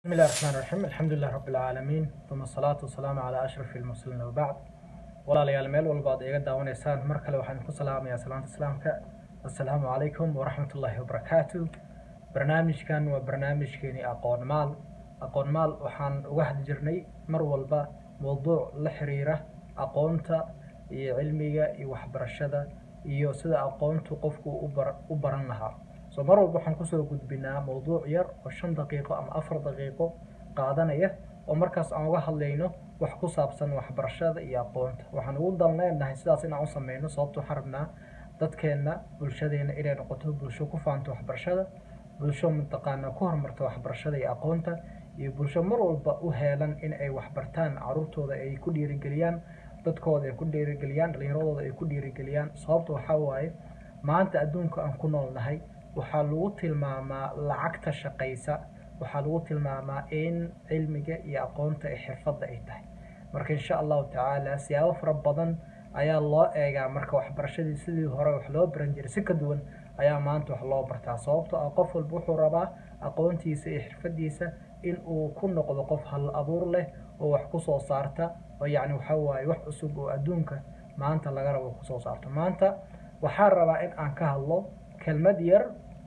بسم الله الرحمن الرحيم الحمد لله رب العالمين ثم الصلاة والسلام على أشرف المرسلين وبعد walaalayaal meel walba ad iga daawanaysaan mar kale waxaan ku salaamayaa salaanta islaamka assalaamu calaykum waraxmat ullaahi wabarakaatu barnaamijkan waa barnaamijkeeni aqoon maal aqoon maal waxaan uga hadli jirnay mar walba mowduuc la xiriira aqoonta iyo cilmiga iyo waxbarashada iyo sida aqoontu qofku u bar- u baran lahaa so mar walba waxaan kusoo gudbinaa mowduuc yar oo shan daqiiqo ama afar daqiiqo qaadanaya oo markaas aan uga hadlayno wax ku saabsan waxbarashada iyo aqoonta waxaan ugu dalneenahay sidaas inaan u sameyno sababto waxaan rabnaa dadkeenna bulshadeena inay noqoto bulsho ku faanto waxbarashada bulsho mataqaana ku horumarta waxbarashada iyo aqoonta iyo bulsho mar walba u heelan in ay waxbartaan caruurtooda ay ku dhiirigeliyaan dadkooda ay ku dhiirigeliyaan dhallinyaradooda ay ku dhiirigeliyaan sababta waxaa waaye maanta adduunka aan ku noolnahay waxaa lagu tilmaamaa lacagta shaqaysa waxaa lagu tilmaamaa in cilmiga iyo aqoonta ee xirfadda ay tahay marka insha allahu tacaala siyaabo fara badan ayaa loo eegaa marka waxbarashadii sidii hore wax loo baran jiray si ka duwan ayaa maanta wax loo bartaa sababtoo ah qof walba wuxuu rabaa aqoontiisa iyo xirfadiisa in uu ku noqdo qof hal abuur leh oo wax kusoo saarta oo yacni waxaa waaye wax cusub oo adduunka maanta laga rabo kusoo saarto maanta waxaan rabaa in aan ka hadlo kelmad yar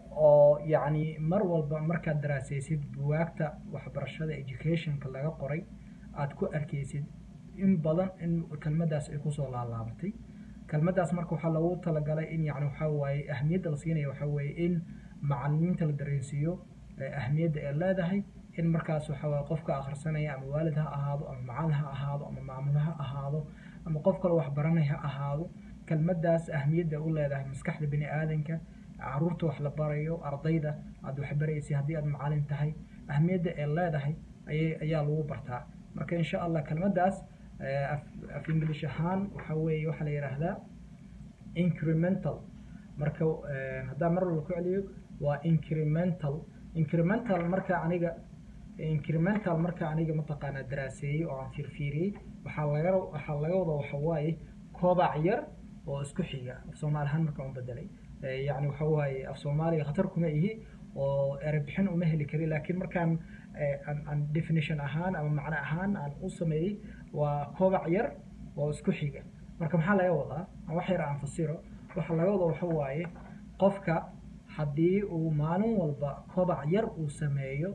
oo yacni mar walba markaad daraasaysid buwaagta waxbarashada educationka laga qoray aad ku arkaysid in badan in kelmadaas ay kusoo laalaabatay kelmadaas marka waxaa loogu talagalay in yani waxaa waaye ahmiyadda la siinaya waxaa weeye in macalimiinta la dareensiiyo ee ahmiyadda ay leedahay in markaas waxaa waaye qofka akhrisanaya ama waalid ha ahaado ama macalin ha ahaado ama maamul ha ahaado ama qof kale waxbaranay ha ahaado kelmadaas ahmiyadda u leedahay maskaxda bini aadanka caruurta wax la barayo ardayda aad waxbaraysay haddii aad macalin tahay ahmiyadda ay leedahay ayay ayaa lagu bartaa marka insha allah kelmadaas eh, af af english ahaan waxa weeye waxaa la yidhaahdaa incremental marka eh, haddaan mar walba ku celiyo waa incremental incremental marka aniga incremental marka aniga mataqaanaa daraaseeyey oo aan fiirfiiriyey waxaa laga waxaa laga wada waxa waaye kobac yar oo isku xiga af soomaali ahaan markaan u bedelay Eh, yacni waxa waaye af soomaaliga khatar kuma ihi oo erebixin uma heli kari laakiin markaan eh, aan aan definition ahaan ama macno ahaan aan u sameeyey waa kobac yar oo isku xiga marka maxaa laga wadaa aan wax yar aan fasiro waxa laga wada waxa waaye qofka haddii uu maalin walba kobac yar uu sameeyo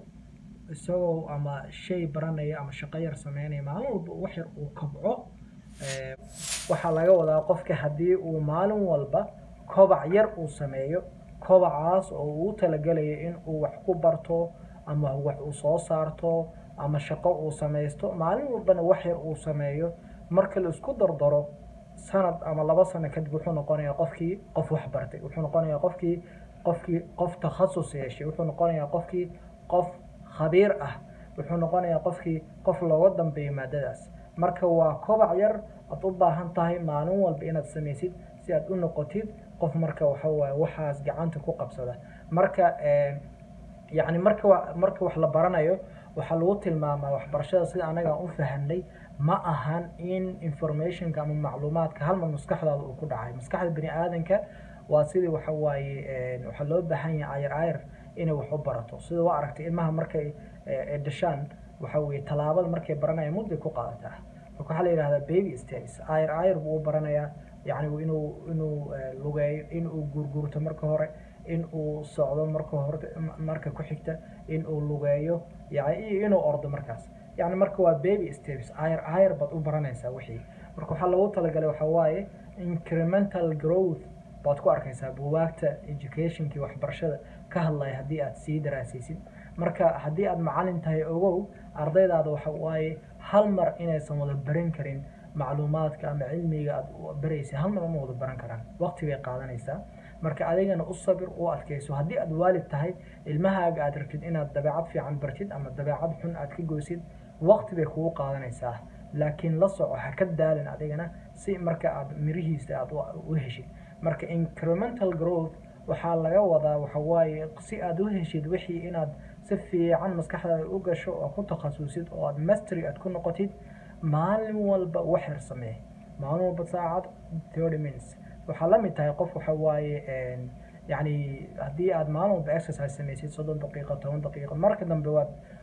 isagoo ama shay baranaya ama shaqo yar sameynaya maalin walba wax yar uu kobco eh, waxaa laga wadaa qofka haddii uu maalin walba kobac yar uu sameeyo kobacaas oo uu u talagelayo in uu wax ku barto ama wax uu soo saarto ama shaqo uu samaysto maalin walbana wax yar uu sameeyo marka la isku dardaro sanad ama laba sano kadib wuxuu noqonayaa qofkii qof wax bartay wuxuu noqonayaa qofkii qofkii qof takhasus yeeshay wuxuu noqonayaa qofkii qof khabiir ah wuxuu noqonayaa qofkii qof looga dambeeyo maadadaas marka waa kobac yar aad u baahan tahay maalin walba inaad samaysid si aad u noqotid qof marka waxa waaye waxaas gacanta ku qabsada marka eh, yacni marka wa- marka wax la baranayo waxaa lagu tilmaamaa waxbarashada sida anaga aan u fahanay ma ahan in informationka ama macluumaadka hal mar maskaxdaada uu ku dhacay maskaxda bini aadanka waa sidii waxa waaye eh, waxaa loo baahan yahay ayar ayar inay wax u barato sida waa aragtay ilmaha markay eh, ay dhashaan waxa weeye tallaabada markay baranayaan mudday ku qaadataa marka waxaa la yidhahdaa baby steps ayar ayar buu u baranayaa yacni inuu inuu eh, lugeeyo inuu gurgurto marka hore in uu socdo marka hore marka ku xigta in uu lugeeyo yani iyo inuu ordo markaas yacni marka waa baby steps ayar ayar baad u baranaysaa wixii marka waxaa loogu talagalay waxaa waaye incremental growth baad ku arkaysaa buwaagta educationkii waxbarashada ka hadlaya haddii aad sii daraasaysid marka haddii aad macalin tahay ogow ardaydaada waxa waaye hal mar inaysan wada baran karin macluumaadka ama cilmiga aad u baraysa hal mar uma wada baran karaan waqti bay qaadanaysaa marka adigana u sabir u adkayso haddii aad waalid tahay ilmahaaga aad rabtid inaad dabeecad fiican bartid ama dabeecad xun aad ka goysid waqti bay kugu qaadanaysaa laakiin la soco ha ka daalin adigana si marka aad mirihiisa aad u- u heshid marka incremental growth waxaa laga wadaa waxa waaye si aad u heshid wixii inaad si fiican maskaxdaada u gasho oo ku takhasusid oo aad mastery aad ku noqotid maalin walba wax yar samee maalin walba saacad thirty minutes waxaa la mid tahay qof waxa waaye yacni haddii aad maalin walba exercise samaysid soddon daqiiqo toban daqiiqo marka dambe waad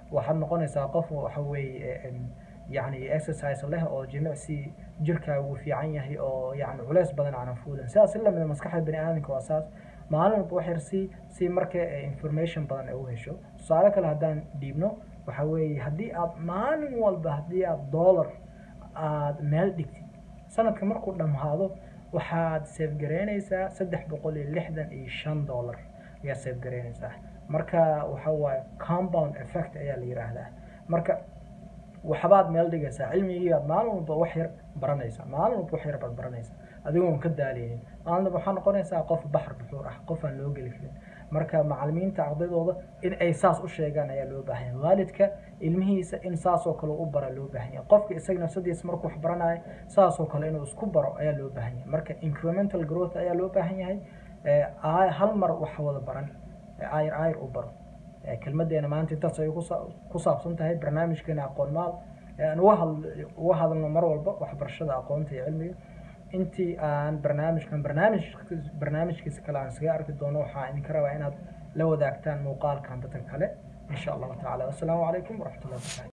waxaad noqonaysaa qof waxa weeye yacni exercise leh oo jimicsi jirkaaga uu fiican yahay oo yacni culeys badan aanan fuulin sidaas in lamida maskaxda bani aadamka waa saas maalin walba wax yar si si marka information badan ay u hesho tusaale kale haddaan dhiibno waxa weeye haddii aad maalin walba haddii aad dollar aad meel dhigtid sanadka markuu dhammaado waxaad seefgaraynaysaa saddex boqol iyo lixdan iyo shan dollar ayaad seefgaraynaysaa marka waxa waaye compound effect ayaa la yiraahdaa marka waxbaad meel dhigaysaa cilmigiibaad maalin walba wax yar baranaysaa maalin walba wax yar baad baranaysaa adigoon ka daaleynin maalin walba waxaa noqonaysaa qof baxar buxuur ah qof aan loo geli karin marka macalimiinta ardaydooda in ay saas u sheegaan ayaa loo baahan yahay waalidka ilmihiisa in saasoo kale u bara loo baahan yahay qofka isaga nafsadiisa markuu wax baranayo saasoo kale inuu isku baro ayaa loo baahan yahay marka incremental growth ayaa loo baahan yahay hal mar wax wada baran ayr ayr u baro kelmadeena maanta intaas ay ku saabsan tahay barnaamijkeena aqoon maal aan uga hadl uga hadalno mar walba waxbarashada aqoonta iyo cilmiga intii aan barnaamijkan barnaamij barnaamijkiisa kale aan isaga arki doono waxaa idinka rabaa inaad la wadaagtaan muuqaalkan dadka kale insha allahu tacala wassalaamu calaykum waraxmatullahi wabarakatu